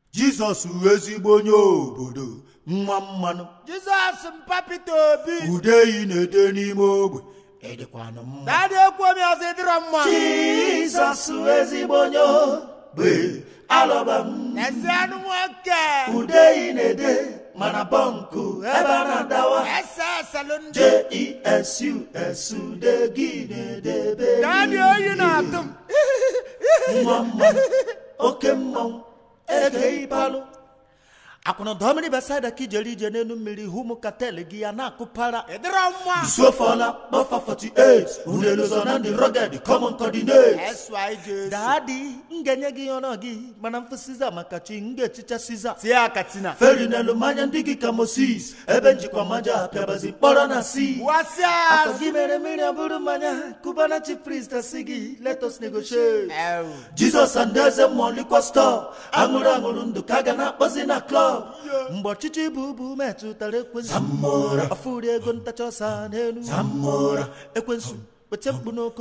jizọs wụ ezigbo onye obodo nwa mmanụ jizọs mpa Pita obi udeyi na-ede n'ime ogbe ịdịkwanụ mma dadị ekwu omi ọzọ ịdịrọ mma jizọs wụ ezigbo onye ogbe alọba m ezi anụ nwoke udeyi na-ede mana bọnkụ ebe a na-adawa ese eselụ ndị jesu degị na-edebe dadị oyi na-atụ m nwa mmanụ oke mmanwụ ege ịbalụ akwụna dọmiri besada ka ijere ije n'elu mmiri hụ ụmụ katel gị ya na-akụpara ịdịrọ mma isuofola kpọfa 48 unelụzọ na ndị rọged common coordinate SYJ daadị m ga-enye gị ọnụ gị mana mfụ siza maka chi m ga-echicha siza tie akatina feri n'elu mmanya ndị gị ka moses ebe njikwa maja pịabazi mkpọrọ na si wasịa akọ gị mere mmiri ọ bụrụ mmanya kubana chief priest asị gị let us negotiate ewu jizọs and eze mmụọ likwa stọọ aṅụrụ aṅụrụ ndụ ka a ga na-akpọzi na klọb mgbe ọchịchị bụ ubu metụtara ekwensu ọfụri ego ntacha ọsa n'elu ekwensu weta mkpu n'oko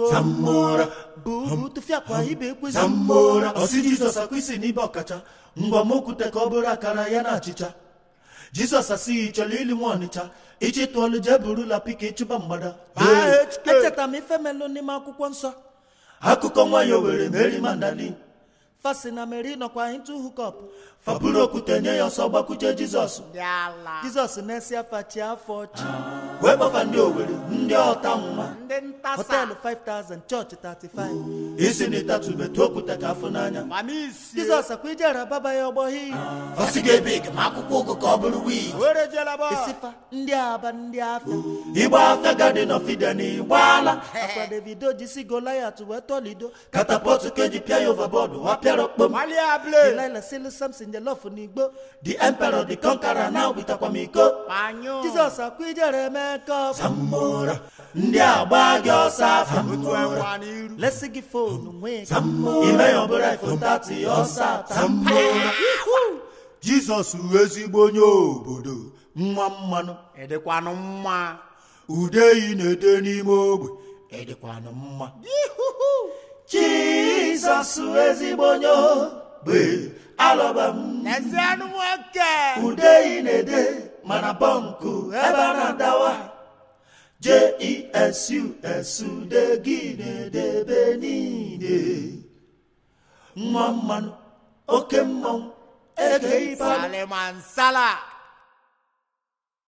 bụ ubu tụfiakwa ibe ekwensu ọsị jizọs akwa isi n'ibe ọkacha ngwa m okwute ka ọ bụrụ akara ya na achịcha jizọs asịghị chọrọ ili nwa ọnịcha ichi tụọlụ jee burula pika ịchụba mgbada echetara m ife melụ n'ime akwụkwọ nsọ akụkọ nwanyị owere meri mandalin fasi na meri nọkwa into hookup faburu okwute nye ya ọsọ gbakwuche jizọs dị ala jizọs na-esi afa chi afọ chi wee gbafa ndị owere ndị ọta nwa ndị ntasa họteelụ 5000 chọọchị 35 isi na ịtatụbetụ okwute ka afụ n'anya mamisi jizọs akwa ijere baba ya ọgbọghị fasi ga-ebe ma akwụkwọ ụgụ ka ọ bụrụ wii were jelaba isifa ndị aba ndị afịa igba afịa gadin of eden igbaala akwa davido jisi goliat wee tọlido katapọtụ keji pịa ya overboard wapịara okpom malia ble delilah silu samson jelof n'igbo the emperor the conqueror na witakwa m iko panyo jizọs akwa ijere mekọp zambora ndị agba gị ọsọ afa otu enwa n'iru lesi gị fonu nwee ime ya ọbụla iphone 30 ọsọ ata jizọs wụ ezigbo onye obodo nwa mmanụ ịdịkwanụ mma udeyi na-ede n'ime ogbe ịdịkwanụ mma jizọs wụ ezigbo onye ogbe alọba m ezi anụ nwoke udeyi na-ede mana bọnkụ ebe a na-adawa jesu degị na-edebe niile nwa mmanụ oke mmanwụ ege ịbalụ salimansala